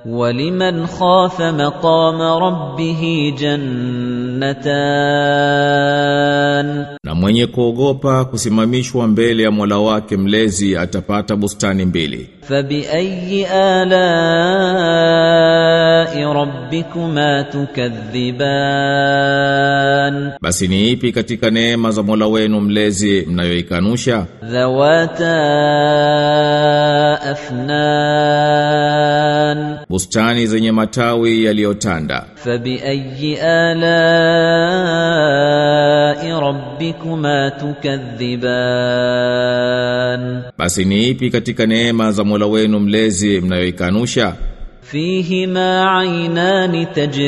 ولمن خاف مقام ربه جنتان Na mwenye kuogopa kusimamishwa mbele ya Mola wake mlezi atapata bustani mbili. فبأي آلاء ربكما تكذبان Basi ni ipi katika neema za Mola wenu mlezi mnayoikanusha? ذواتا أفنان Bustani zenye matawi yaliyotanda. فبأي آلاء ربكما تكذبان Basi ni ipi katika neema za Mola wenu mlezi mnayoikanusha? فيهما عينان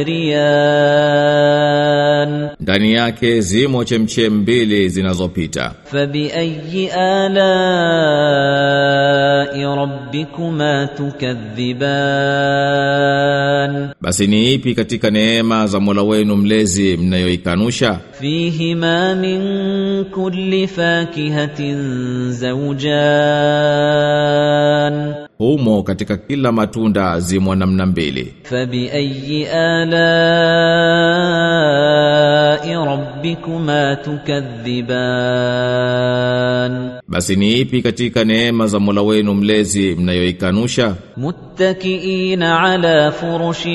تجريان Ndani yake zimo chemchem mbili zinazopita. فبأي آلاء ربكما تكذبان Basi ni ipi katika neema za Mola wenu mlezi mnayoikanusha? فيهما من كل فاكهة زوجان Humo katika kila matunda zimo namna mbili. فبأي آلاء ربكما تكذبان Basi ni ipi katika neema za Mola wenu mlezi mnayoikanusha? متكئين على فرش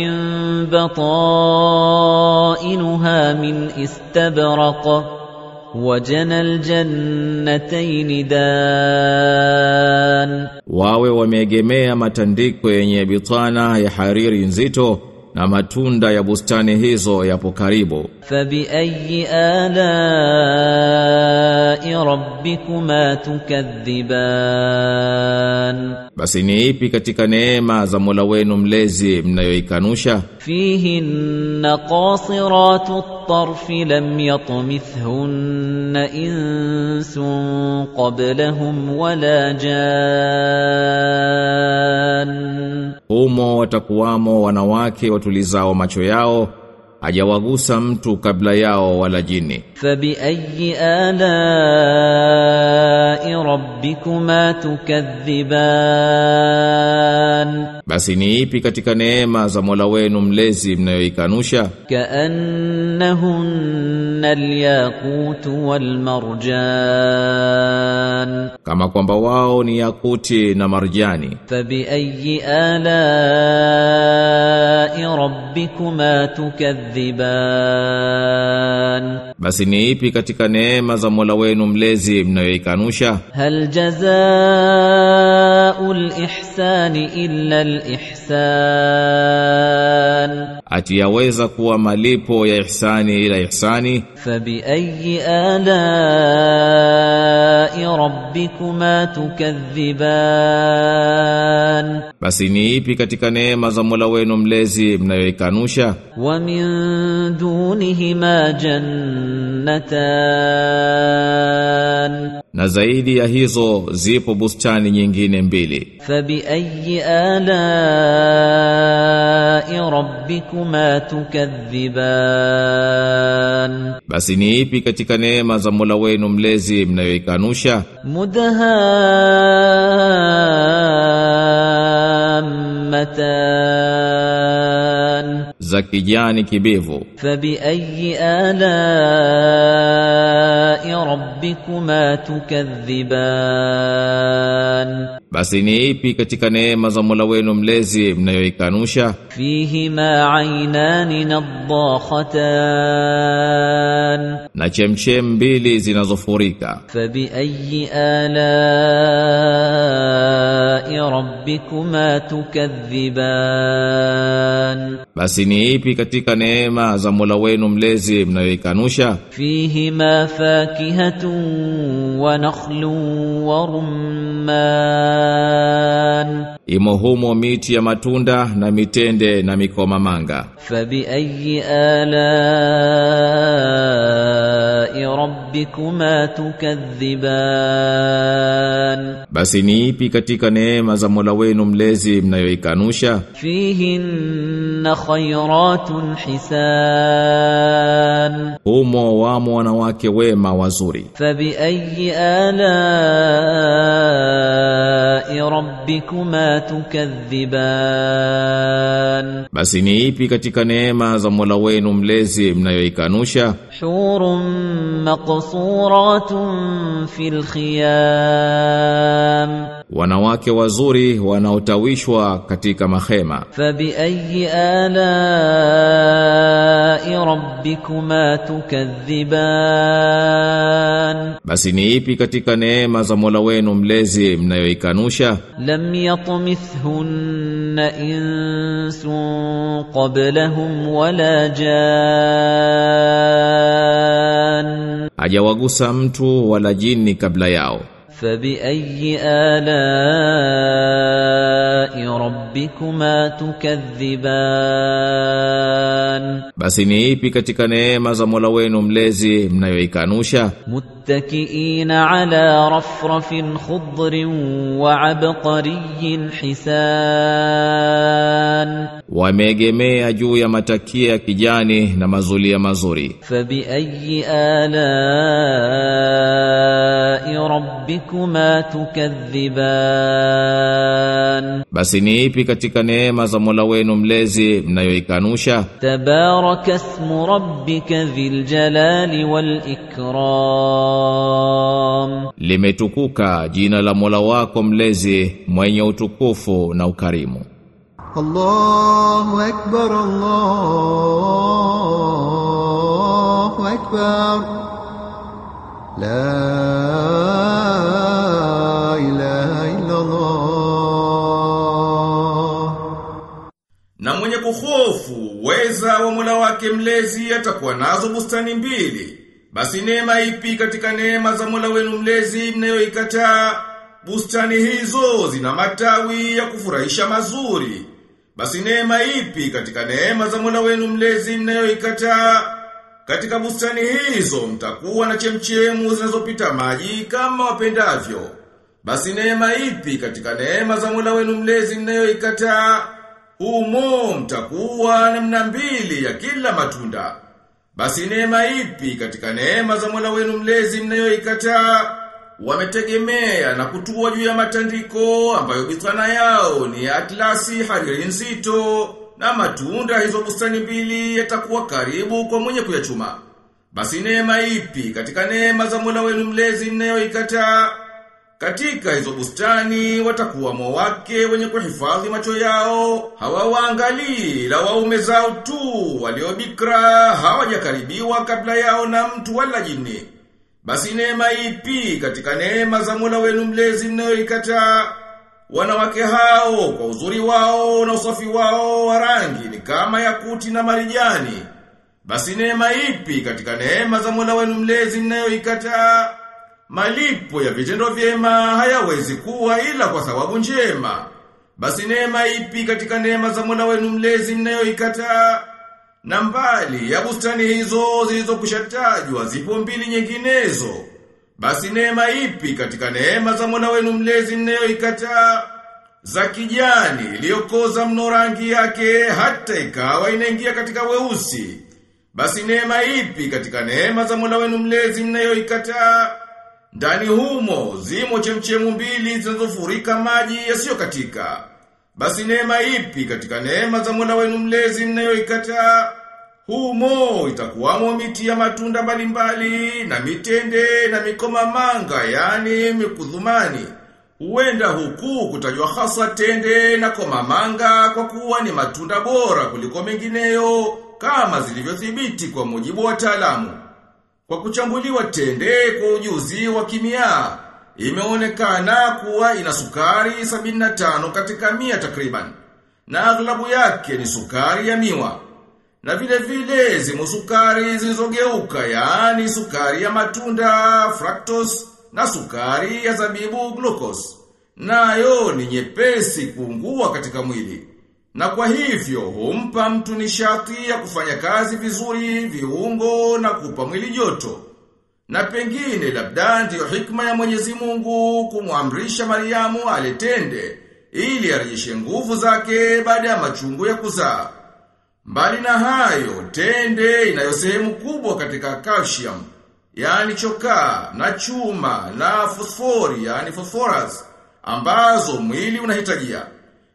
بطائنها من استبرق وجنى الجنتين دان Wawe wameegemea matandiko yenye bitana ya hariri nzito na matunda ya bustani hizo yapo karibu. فبأي آلاء ربكما تكذبان Basi ni ipi katika neema za Mola wenu mlezi mnayoikanusha? فيهن قاصرات الطرف لم يطمثهن إنس قبلهم ولا جان Humo watakuwamo wanawake watulizao macho yao, hajawagusa mtu kabla yao wala jini. فبأي آلاء ربكما تكذبان Basi ni ipi katika neema za Mola wenu mlezi mnayoikanusha? كأنهن الياقوت والمرجان Kama kwamba wao ni yakuti na marjani. فبأي آلاء ربكما تكذبان Basi ni ipi katika neema za Mola wenu mlezi mnayoikanusha? هل جزاء الإحسان إلا الإحسان Ati yaweza kuwa malipo ya ihsani ila ihsani? فبأي آلاء ربكما تكذبان Basi ni ipi katika neema za Mola wenu mlezi mnayoikanusha? ومن دونهما جنتان Na zaidi ya hizo zipo bustani nyingine mbili. فبأي آلاء ربكما تكذبان Basi ni ipi katika neema za Mola wenu mlezi mnayoikanusha? مدهامتان Za kijani kibivu. فبأي آلاء ربكما تكذبان Basi ni ipi katika neema za Mola wenu mlezi mnayoikanusha? فيهما عينان نضاختان Na chemchem mbili zinazofurika. فبأي آلاء ربكما تكذبان Basi ni ipi katika neema za Mola wenu mlezi mnayoikanusha? فيهما فاكهة ونخل ورمان Imo humo miti ya matunda na mitende na mikomamanga. فبأي آلاء ربكما تكذبان Basi ni ipi katika neema za Mola wenu mlezi mnayoikanusha? فيهن خيرات حسان Humo wamo wanawake wema wazuri. فبأي آلاء ربكما تكذبان Basi ni ipi katika neema za Mola wenu mlezi mnayoikanusha? حور مقصورات في الخيام Wanawake wazuri wanaotawishwa katika mahema. فبأي آلاء ربكما تكذبان Basi ni ipi katika neema za Mola wenu mlezi mnayoikanusha? لم يطمثهن إنس قبلهم ولا جان Hajawagusa mtu wala jini kabla yao. فبأي آلاء ربكما تكذبان Basi ni ipi katika neema za Mola wenu mlezi mnayoikanusha? متكئين على رفرف خضر وعبقري حسان Wameegemea juu ya matakia ya kijani na mazulia mazuri. فبأي آلاء ربكما تكذبان Basi ni ipi katika neema za Mola wenu mlezi mnayoikanusha? تبارك اسم ربك ذي الجلال والإكرام Limetukuka jina la Mola wako mlezi mwenye utukufu na ukarimu. الله أكبر الله أكبر لا إله إلا الله Na mwenye kuhofu weza wa Mola wake mlezi atakuwa nazo bustani mbili. Basi neema ipi katika neema za Mola wenu mlezi mnayoikataa? Bustani hizo zina matawi ya kufurahisha mazuri. Basi neema ipi katika neema za Mola wenu mlezi mnayoikataa? Katika bustani hizo mtakuwa na chemchemu zinazopita maji kama wapendavyo. Basi neema ipi katika neema za Mola wenu mlezi mnayoikataa? Humo mtakuwa namna mbili ya kila matunda. Basi neema ipi katika neema za Mola wenu mlezi mnayoikataa? Wametegemea na kutua juu ya matandiko ambayo bitana yao ni atlasi hariri nzito na matunda hizo bustani mbili yatakuwa karibu kwa mwenye kuyachuma. Basi neema ipi katika neema za Mola wenu mlezi mnayoikataa? Katika hizo bustani watakuwa wake wenye kuhifadhi macho yao, hawawaangalii la waume zao tu waliobikra hawajakaribiwa kabla yao na mtu wala jini. Basi neema ipi katika neema za Mola wenu mlezi mnayoikataa? Wanawake hao kwa uzuri wao na usafi wao wa rangi ni kama yakuti na marijani. Basi neema ipi katika neema za Mola wenu mlezi mnayoikataa? Malipo ya vitendo vyema hayawezi kuwa ila kwa sababu njema. Basi neema ipi katika neema za Mola wenu mlezi mnayoikataa? Na mbali ya bustani hizo zilizokushatajwa zipo mbili nyinginezo. Basi neema ipi katika neema za Mola wenu mlezi mnayoikataa? Za kijani iliyokoza mno rangi yake hata ikawa inaingia katika weusi. Basi neema ipi katika neema za Mola wenu mlezi mnayoikataa? Ndani humo zimo chemchemu mbili zinazofurika maji yasiyokatika. Basi neema ipi katika neema za Mola wenu mlezi mnayoikataa? Humo itakuwamo miti ya matunda mbalimbali na mitende na mikomamanga yani mikudhumani. Huenda huku kutajwa hasa tende na komamanga kwa kuwa ni matunda bora kuliko mengineyo kama zilivyothibiti kwa mujibu wa wataalamu. Kwa kuchambuliwa tende kwa ujuzi wa kimia, imeonekana kuwa ina sukari 75 katika mia takriban. Na aghlabu yake ni sukari ya miwa. Na vile vile zimo sukari zilizogeuka, yaani sukari ya matunda, fructose, na sukari ya zabibu, glucose. Nayo ni nyepesi kuungua katika mwili. Na kwa hivyo humpa mtu nishati ya kufanya kazi vizuri, viungo na kupa mwili joto. Na pengine labda ndiyo hikma ya Mwenyezi Mungu kumwamrisha Mariamu aletende ili arejeshe nguvu zake baada ya machungu ya kuzaa. Mbali na hayo, tende inayo sehemu kubwa katika calcium, yani chokaa na chuma na fosfori, yani phosphorus, ambazo mwili unahitajia.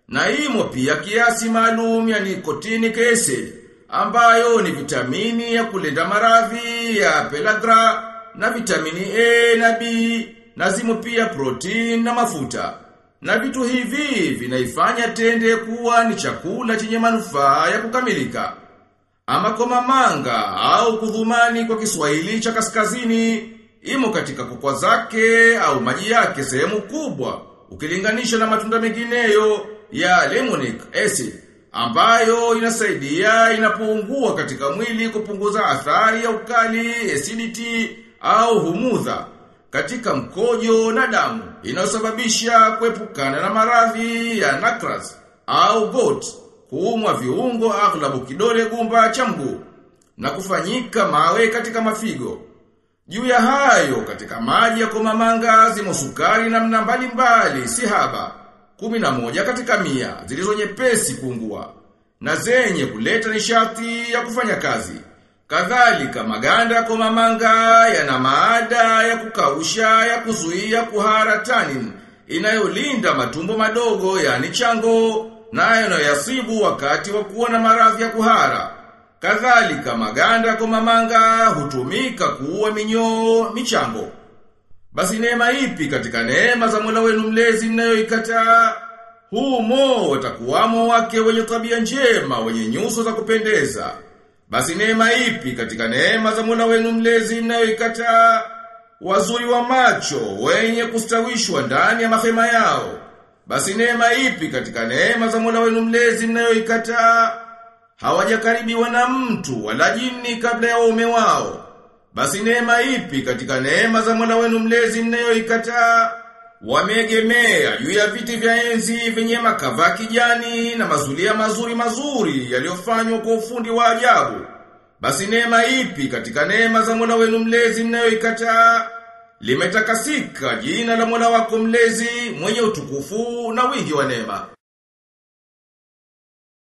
Na imo pia kiasi maalum ya nicotinic acid ambayo ni vitamini ya kulinda maradhi ya pelagra na vitamini A na B na zimo pia protein na mafuta. Na vitu hivi vinaifanya tende kuwa ni chakula chenye manufaa ya kukamilika. Ama komamanga au kudhumani kwa Kiswahili cha kaskazini imo katika kokwa zake au maji yake sehemu kubwa ukilinganisha na matunda mengineyo ya lemonic acid ambayo inasaidia inapoungua katika mwili kupunguza athari ya ukali, acidity au humudha katika mkojo na damu inayosababisha kuepukana na maradhi ya nakras au gout kuumwa viungo aghlabu kidole gumba cha mguu na kufanyika mawe katika mafigo. Juu ya hayo katika maji ya komamanga zimo sukari namna mbalimbali si haba. Kumi na moja katika mia zilizo nyepesi kuungua na zenye kuleta nishati ya kufanya kazi. Kadhalika maganda ya komamanga yana maada ya kukausha ya kuzuia kuhara tanin inayolinda matumbo madogo yani chango nayo yanayoyasibu wakati wa kuwa na maradhi ya kuhara. Kadhalika maganda ya komamanga hutumika kuua minyoo michango. Basi neema ipi katika neema za Mola wenu mlezi mnayoikataa? Humo watakuwamo wake wenye tabia njema, wenye nyuso za kupendeza. Basi neema ipi katika neema za Mola wenu mlezi mnayoikataa? Wazuri wa macho, wenye kustawishwa ndani ya mahema yao. Basi neema ipi katika neema za Mola wenu mlezi mnayoikataa? Hawajakaribiwa na mtu wala jini kabla ya waume wao. Basi neema ipi katika neema za Mola wenu mlezi mnayoikataa? Wameegemea juu ya viti vya enzi vyenye makava kijani na mazulia mazuri mazuri yaliyofanywa kwa ufundi wa ajabu. Basi neema ipi katika neema za Mola wenu mlezi mnayoikataa? Limetakasika jina la Mola wako mlezi mwenye utukufu na wingi wa neema.